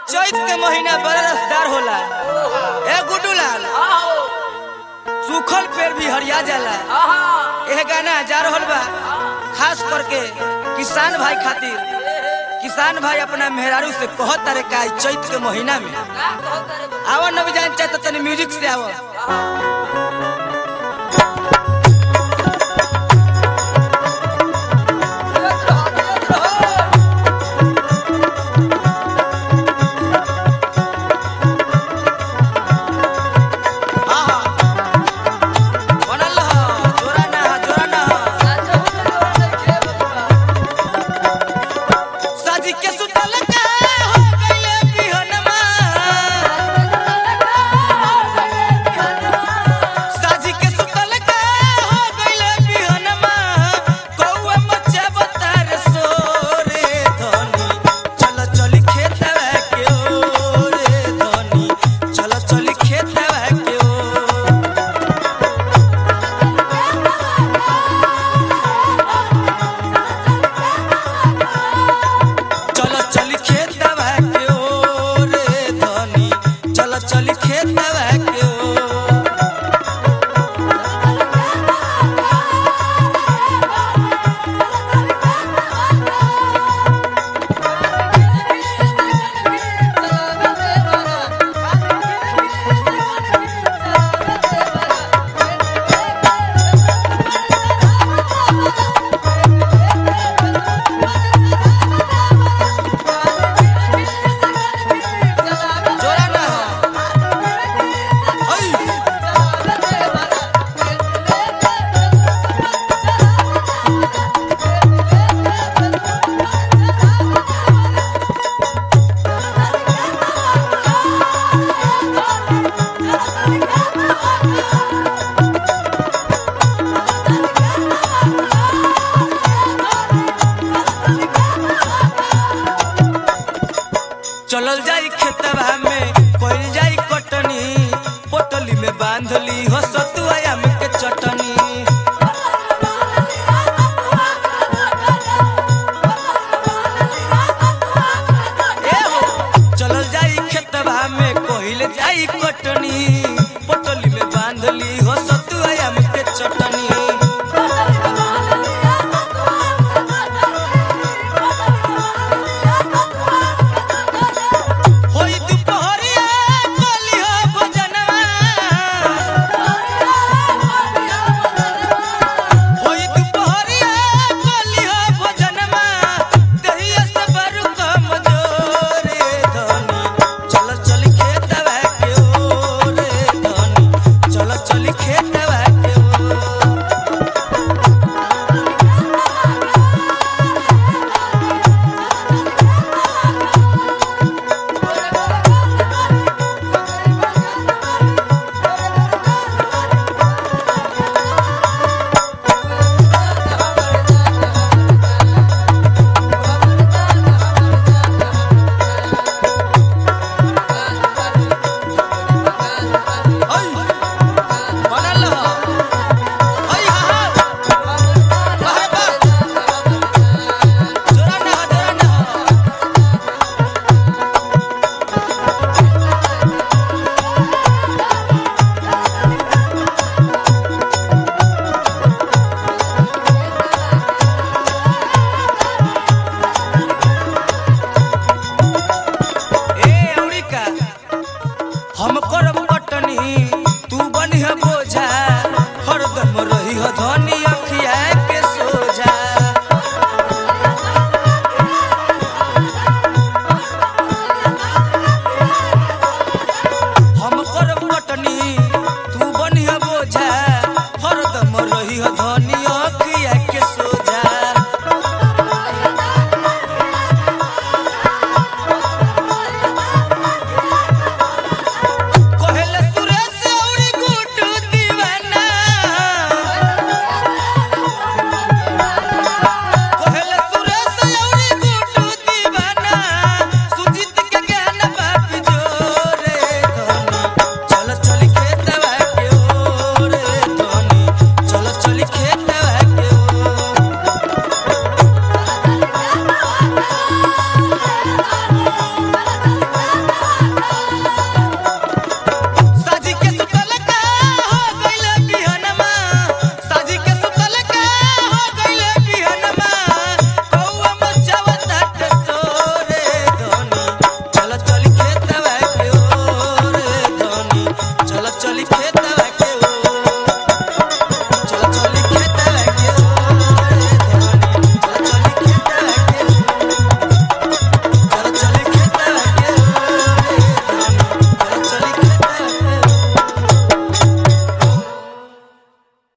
चैत के महीना बड़ा रसदार होला ए गुड्डू लाल सूखल पेड़ भी हरिया जाला एह गाना जा रहल बा खास करके किसान भाई खातिर किसान भाई अपना मेहरारू से कहत तारे का ई चैत के महीना में आवा न भी जान चाहत तनी म्यूजिक से आवा आहा बनल ह जोरा ना ह जोरा ना ह साजी के सुतल का हो गइले बिहनमा साजी के सुतल का हो गइले बिहनमा कौआ मचे बतार सोरे धनी चल चल खेतवा के ओरे धनी चल चल खेतवा के ओ चल चल खेतवा के ओ रे धनी चल चल खेतवा के ओ जोरा ना हो ओई चलल जाई खेतवा में कोइल जाई कटनी पोटली में बांधली हो